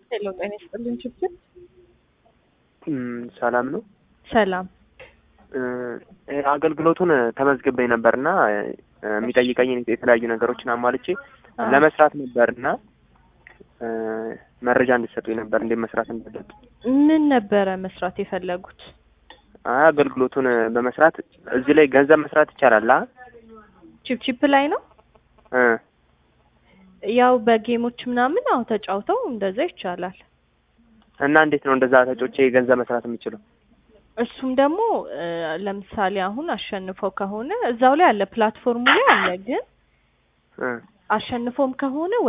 ሄሎ ጤና ይስጥልኝ ችግር ሰላም ነው። ሰላም እ አገልግሎቱን ተመዝግቤ ነበርና የሚጠይቀኝ የተለያዩ ነገሮችን አሟልቼ አዎ። ለመስራት ነበርና እ መረጃ እንድትሰጡኝ ነበር እንዴት መስራት እንዳለብኝ። ምን ነበረ መስራት የፈለጉት? አይ አገልግሎቱን በመስራት እዚህ ላይ ገንዘብ መስራት ይቻላል? አ ቺፕ ቺፕ ላይ ነው እ ያው በጌሞች ምናምን አዎ ተጫውተው እንደዛ ይቻላል። እና እንዴት ነው እንደዛ ተጮቼ ገንዘብ መስራት የምችለው? እሱም ደግሞ እ ለምሳሌ አሁን አሸንፈው ከሆነ እዛው ላይ አለ ፕላትፎርሙ ላይ አለ። ግን እ አሸንፎም ከሆነ